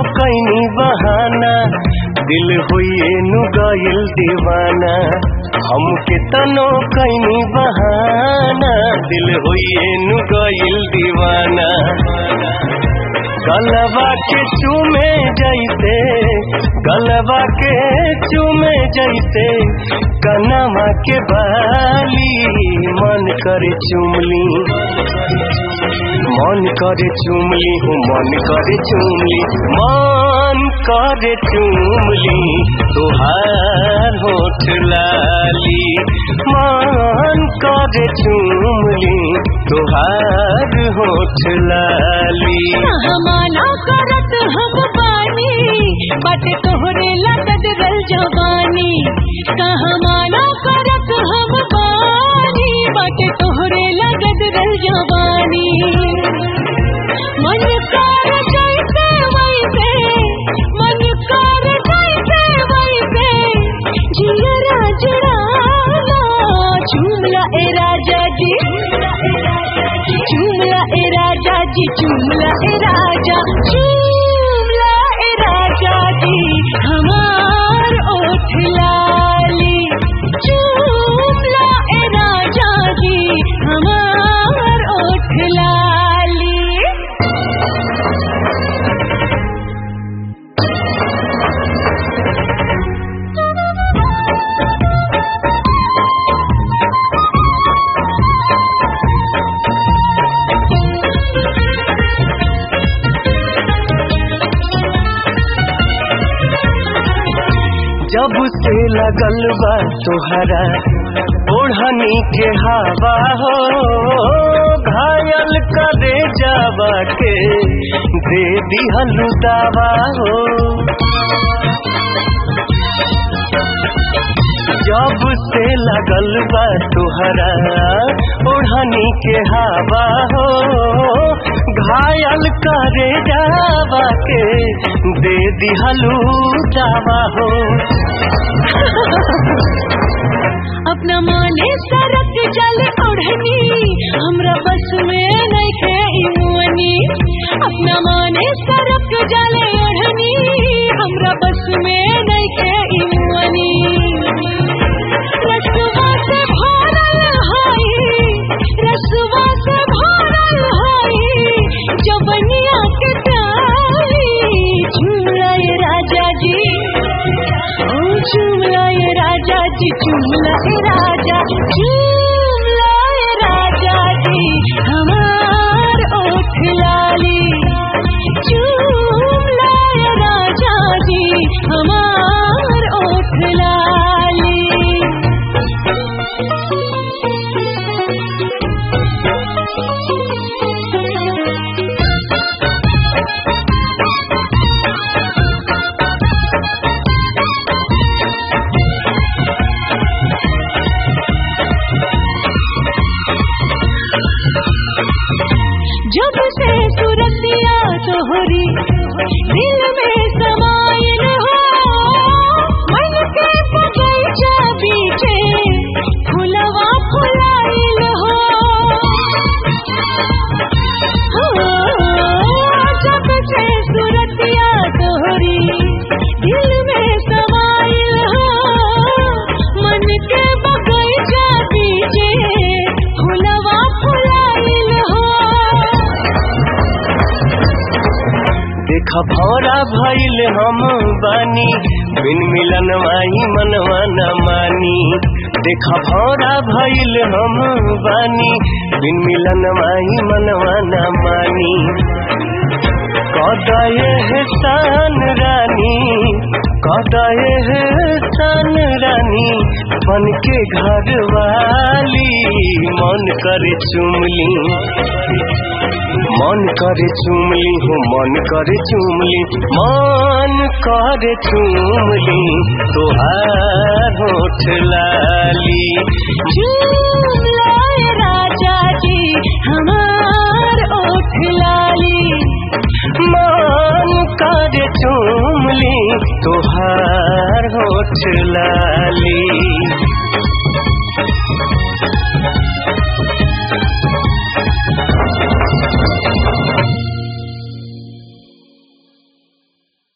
कैनी बहाना दिल हुई नु गइल दीवाना हमके तनो कैनी बहाना दिल हुई नु गइल दीवाना गलबा के चूमे जैसे गलबा के चूमे जैसे कनमा के बाली मन करे चुमली मन करे चुमली हूँ मन करे चुमली मन करे चुमली तुहार होठ लाली मन करे चुमली तुहार होठ लाली हमाना करत हम बानी बाटे तोहरे लगत रल जवानी कहमाना करत हम बानी बाटे तोहरे लगत रल जवानी मन कर जैसे वैसे मन कर जैसे वैसे जियरा जुड़ाना झूमला ए राजा जी चूमला ए राजा जी चूमला ए राजा चूमला ए राजा जी हमार ओठ लाली चूमला ए राजा जी हमार ओठ लाली जब से लगल बा तोहरा ओढ़नी के हवा हो घायल करे जावा के दे दिहलु दावा हो जब से लगल बा तोहरा ओढ़नी के हवा हो घायल करे जावा के दे दिहलु दावा हो अपना माने सरक जल ओढ़नी हमरा बस में नइखे ई मुअनी अपना माने सरक जल ओढ़नी हमरा बस में नइखे ई मुअनी रसवा से भरल हाई रसवा से भरल हाई जवनिया के प्याली झूला ये राजा जी ओ झूला ये राजा जी झूला ये राजा झूला ये राजा जी हमार ओठ लाली झूला ये राजा जी हमार ओठ लाली जब से सुरतिया तोहरी दिल में समाइल हो मन के बगीचा बीचे फुलवा फुलाइल हो हो, जब से सुरतिया तोहरी दिल में समाइल हो मन के बगीचा बीचे फुलवा फुलाइल हो देखा भौरा भइल हम बानी बिन मिलन माही मनवा न मानी देखा भौरा भइल हम बानी बिन मिलन माही मनवा न मानी कदये है शान रानी कदये है शान रानी बन के घर वाली मन करे चुमली मन करे चुमली हूँ मन करे चुमली मन करे चुमली तुहार होठ लाली झूला ये राजा जी हमार ओठ लाली मन करे चुमली तुहार होठ लाली